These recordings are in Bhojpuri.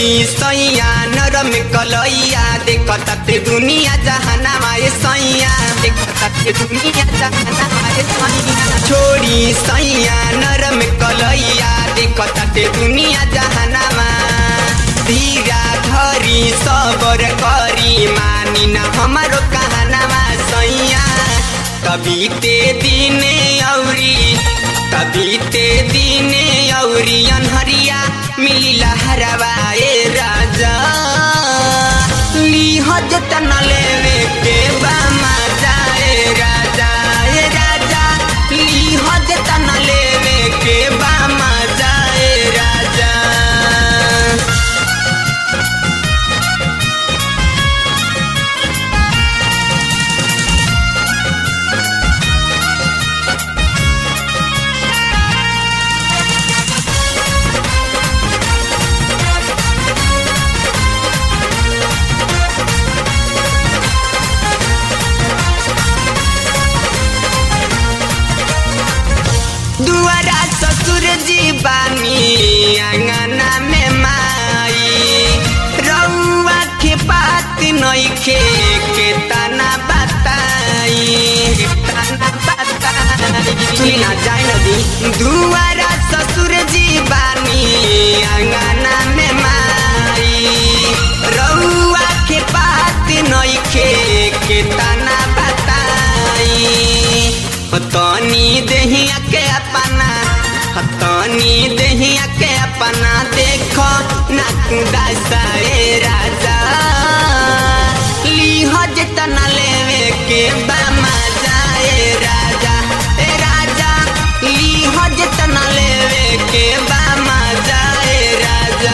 छोड़ी सैया नरम कलैया देखता ते दुनिया जहानामा ए सैया देखता ते दुनिया जहानामा ए सैया छोड़ी सैया नरम कलैया देखता ते दुनिया जहानामा धीरा धरी सबर करी मानी न हमारो कहनामा सैया कभी ते दिने औरी कभी ते दिने औरी अनहरिया मिली लहरवा ए राजा लीह जतन लेवे के बामा जाए राजा ए राजा लीह जतन लेवे के बामा जाए राजा दुआरा ससुर जी बानी आंगना में माई रउआ के बात नइखे के तना बताई तना बताई सुनी ना जाए नदी दुआरा ससुर जी बानी आंगना में माई रउआ के बात नइखे के तना बताई तनी देहिया के अपना तनी देहिया के अपना देखो नाकुदा साए राजा लीह जतना लेवे के बामा जाए राजा ए राजा लीह जतना लेवे के बामा जाए राजा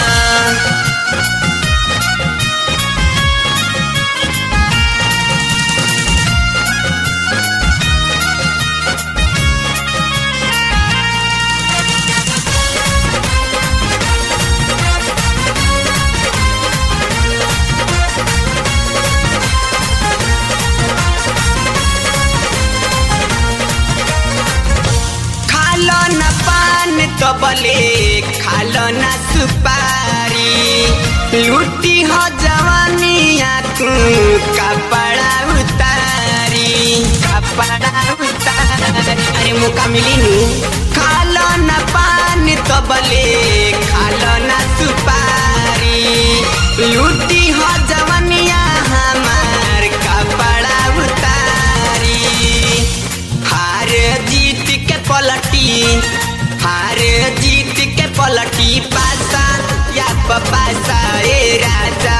खालो न पान कबले खालो न सुपारी लुटी हो जवानिया तू कपड़ा उतारी कपड़ा उतारी अरे मुका मिली नू खालो न पान कबले खालो न सुपारी लुटी हो जवानिया हमार कपड़ा उतारी हार जीत के पलटी हार जीत के पलटी पासा या पासा ए राजा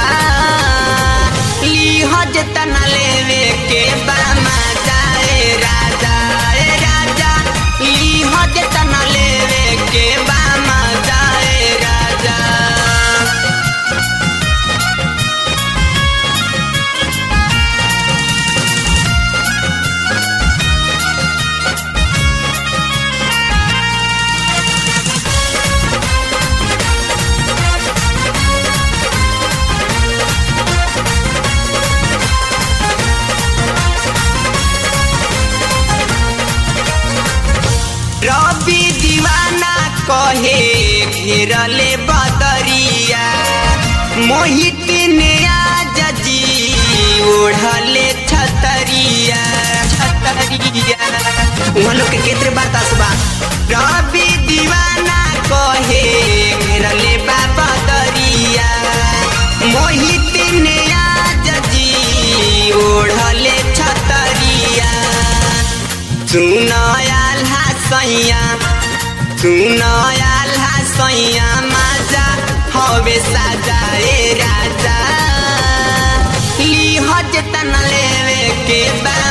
लीह जतना लेवे के बामा जाए राजा ए राजा लीह जतना लेवे के बामा जाए राजा रवि दीवाना कहे घेरले बदरिया मोहित ने आज जी ओढ़ले छतरिया छतरिया उहाँ लोग के केतरे बतास बा रवि दीवाना कहे घेरले बा बदरिया मोहित ने आज जी ओढ़ले छतरिया सुनयाल हसैया सुनयाल हसैया माजा हवे साजाए राजा लीह जतन लेवे के बा